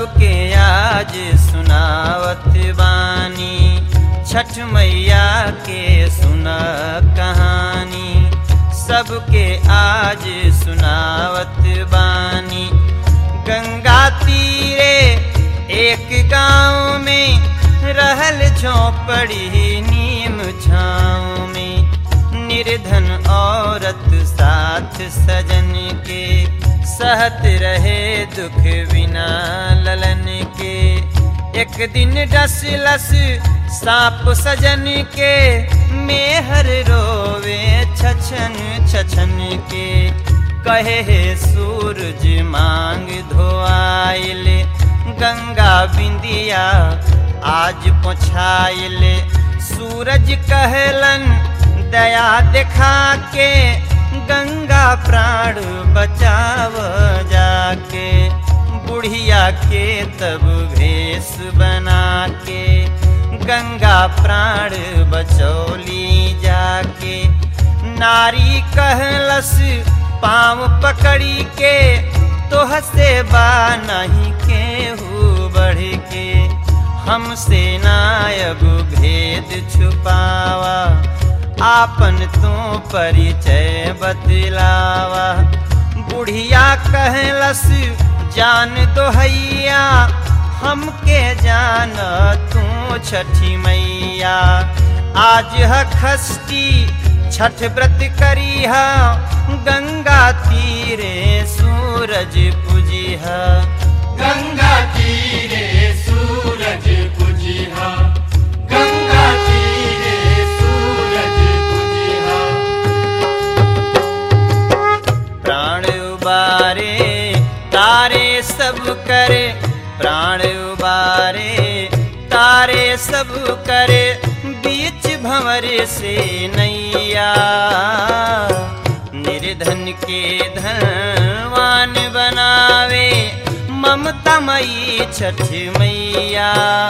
सबके आज सुनावत बानी छठ मैया के सुना कहानी सबके आज सुनावत बानी गंगा तीरे एक गांव में रहल झोपड़ी नीम छाँव में निर्धन औरत साथ सजन के सहत रहे दुख बिना ललन के एक दिन डस लस सांप सजन के मेहर रोवे छछन छछन के कहे हे सूरज मांग धोआइले गंगा बिंदिया आज पोछाइले सूरज कहलन दया दिखा के गंगा प्राण बचाव जाके बुढ़िया के तब भेष बना के गंगा प्राण बचौली जाके नारी कहलस पाँव पकड़ी के तोह से बा नहीं केहू बढ़ के हमसे नायब भेद छुपावा आपन तू परिचय बतलावा बुढ़िया कहलस जान दो हैया हमके जान तू छठी मैया आज ह खस्ती छठ व्रत करीहा गंगा तीरे सूरज पूजिहा गंगा तीरे सूरज पूजिहा गंगा तीरे सूरज पूजिहा प्राण उबारे तारे सब करे प्राण उबारे तारे सब करे बीच भंवर से नैया निर्धन के धनवान बनावे ममता मई छठ मैया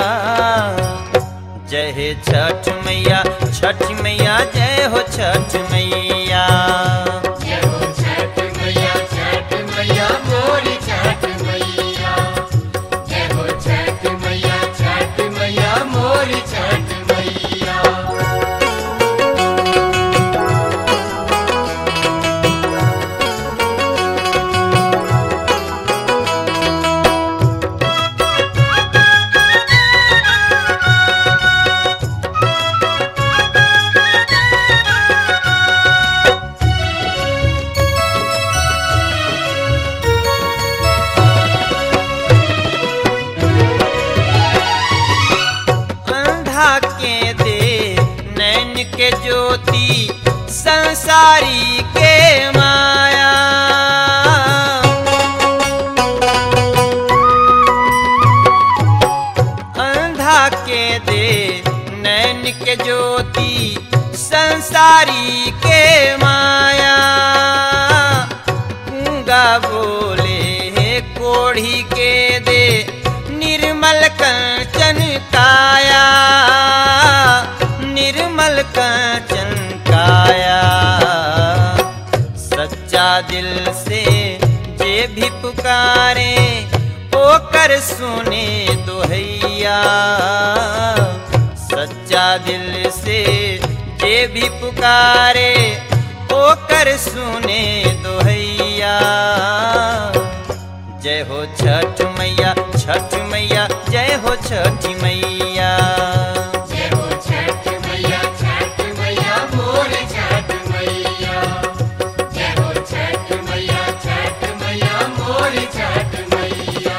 जय हे छठ मैया छठ मैया जय हो छठ मैया जय हो छठ मैया छठ मैया मोरी छठ मैया जय हो छठ मैया छठ मैया मोरी छठ मैया अंधा के दे नैन के ज्योति संसारी के माया अंधा के दे नैन के ज्योति संसारी के माया गूंगा बोले हे कोढ़ी के दे निर्मल कंचन काया निर्मल कंचन काया सच्चा दिल से जे भी पुकारे ओ कर सुने दोहैया सच्चा दिल से जे भी पुकारे ओ कर सुने दोहैया जय हो छठ मैया छठ मैया जय हो छठ मैया जय हो छठ मैया छठ मैया मोरी छठ मैया जय हो छठ मैया छठ मैया मोरी छठ मैया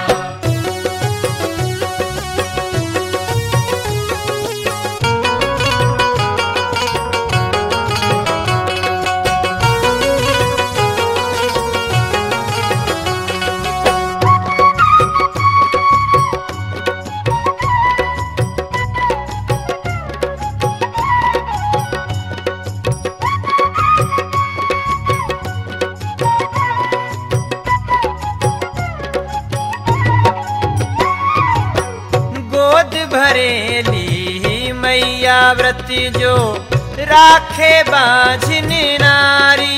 गोद भरेली मैया व्रत जो राखे बाझिन नारी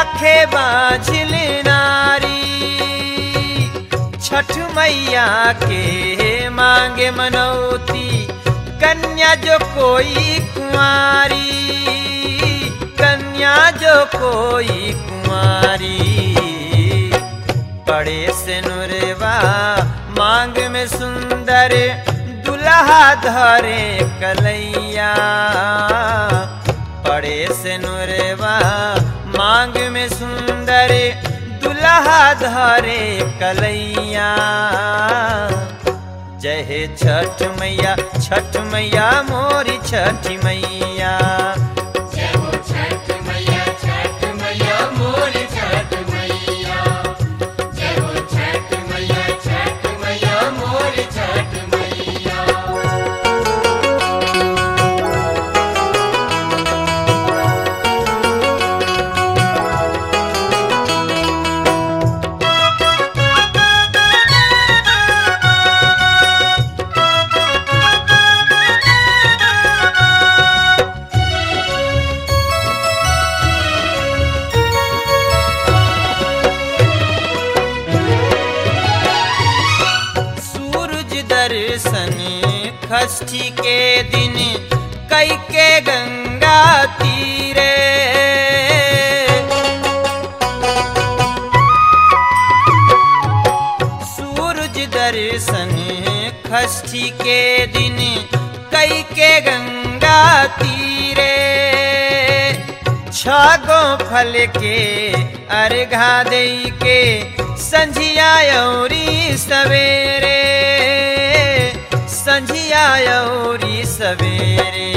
राखे बाझिल नारी छठ मैया के मांगे मनौती कन्या जो कोई कुंवारी कन्या जो कोई कुंवारी पड़े से नुरवा मांग में सुंदर दुल्हा धरे कलैया पड़े से नुरवा मांग में सुंदर दुल्हा धरे कलैया जय हे छठ मैया छठ मैया मोरी छठ मैया जय हो छठ मैया छठ मैया मोरी छठ मैया जय हो छठ मैया छठ मैया मोरी छठ मैया सूरज दर्शन षष्ठी के दिन कई के गंगा तीरे सूरज दर्शन षष्ठी के दिन कई के गंगा तीरे छागो फल के अर्घा दई के संझिया औरी सवेरे संझिया औरी सवेरे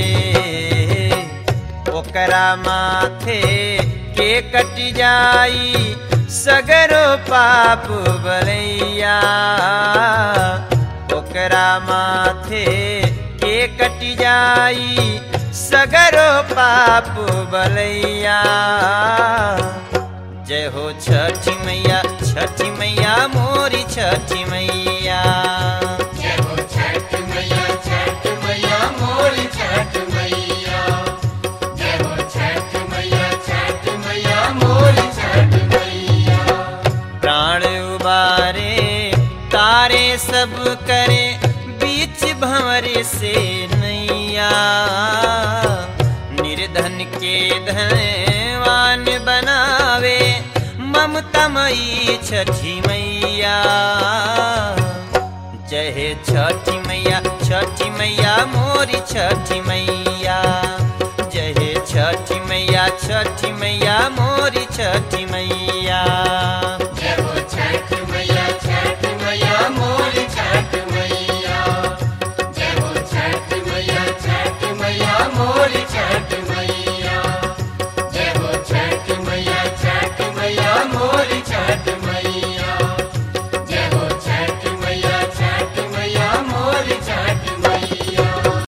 ओकरा माथे के कट जाई सगरो पाप बलैया ओकरा माथे के कट जाई सगरो पाप बलैया जय हो छठी मैया छठी मैया मोरी छठी मैया जय हो छठ मैया छठ मैया मोरी छठ मैया जय हो छठ मैया छठ मैया मोरी छठ मैया प्राण उबारे तारे सब करे बीच भंवर से नैया निर्धन के धनवान बनावे ममता मई छठी मैया जय हे छठी मैया छठी मैया मोरी छठी मैया